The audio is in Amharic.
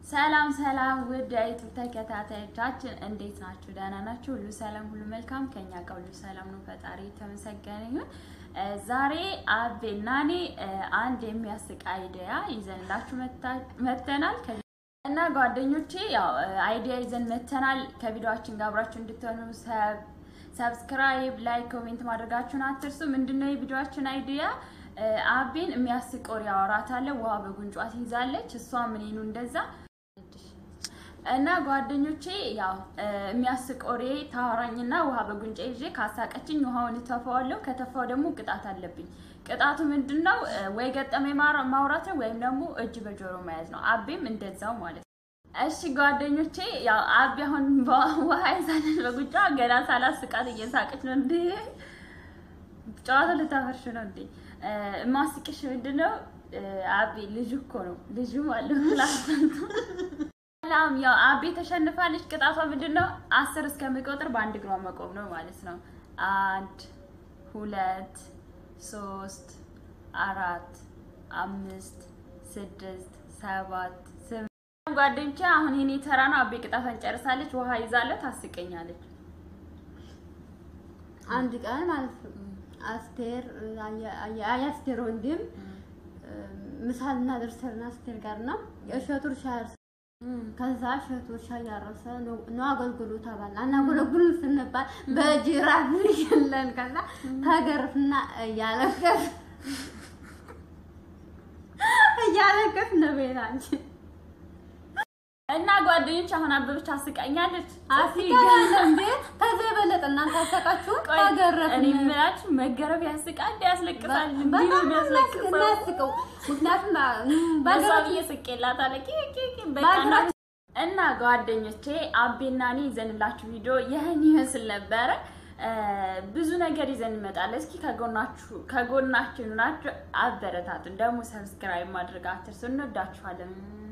ሰላም ሰላም ውድ የዩቱብ ተከታታዮቻችን እንዴት ናችሁ? ደህና ናችሁ? ሁሉ ሰላም፣ ሁሉ መልካም ከኛ ጋር ሁሉ ሰላም ነው። ፈጣሪ የተመሰገነ ይሁን። ዛሬ አቤና እኔ አንድ የሚያስቅ አይዲያ ይዘንላችሁ መተናል እና ጓደኞቼ ያው አይዲያ ይዘን መተናል። ከቪዲዮአችን ጋር አብራችሁ እንድትሆኑ ሰብስክራይብ፣ ላይክ፣ ኮሜንት ማድረጋችሁን አትርሱ። ምንድነው የቪዲዮአችን አይዲያ? አቤን የሚያስቅ ወሬ ያወራታል። ውሃ በጉንጯ ትይዛለች። እሷ ምኔኑ እንደዛ እና ጓደኞቼ ያው የሚያስቅ ወሬ ታወራኝና ውሃ በጉንጫ ይዤ ካሳቀችኝ ውሃውን እተፋዋለሁ። ከተፋው ደግሞ ቅጣት አለብኝ። ቅጣቱ ምንድን ነው? ወይ ገጠመኝ ማውራት ነው ወይም ደግሞ እጅ በጆሮ መያዝ ነው። አቤም እንደዛው ማለት ነው። እሺ ጓደኞቼ ያው አቤ አሁን ውሃ ይዛለች በጉንጫ ገና ሳላስቃት እየሳቀች ነው። እንዴ ጨዋታ ልታፈርሽ ነው እንዴ? ማስቅሽ ምንድን ነው? አቤ ልጁ እኮ ነው ልጁ ማለት ነው። ሰላም ያው አቤ ተሸንፋለች። ቅጣቷ ምንድን ነው? አስር እስከሚቆጥር በአንድ እግሯ መቆም ነው ማለት ነው። አንድ ሁለት ሶስት አራት አምስት ስድስት ሰባት ስምንት ጓደኞቼ አሁን የኔ ተራ ነው። አቤ ቅጣቷን ጨርሳለች። ውሃ ይዛለት ታስቀኛለች። አንድ ቀን ማለት ነው አስቴር አያስቴር ወንድም ምሳልና ደርሰና አስቴር ጋር ነው የእሸቱ እርሻ ከዛ እሸቱ እርሻ እያረሰ ነው አገልግሉ ተባል አናገለግሉ ስንባል በጅራፍ ይለን ከዛ ተገርፍና እያለቀስ እያለቀስ ነው ቤታችን እና ጓደኞች አሁን አበበች አስቃኛለች። አስቃኛለች እንዴ? ከዛ የበለጠ እናንተ አሰቃችሁ ተገረፍ እኔ የምላችሁ መገረፍ ያስቃል እንዴ? ያስለቅሳል እንዴ? በጣም ያስለቅሳል። እናስቀው ምክንያቱም በዛ ብዬ ስቄላታለሁ። ኪ ኪ ኪ በቃ እና ጓደኞቼ አቤና እኔ ይዘንላችሁ ቪዲዮ ይህን ይመስል ነበረ። ብዙ ነገር ይዘን እንመጣለን። እስኪ ከጎናችሁ ከጎናችን ናችሁ፣ አበረታቱን። ደግሞ ሰብስክራይብ ማድረግ አትርሱ። እንወዳችኋለን።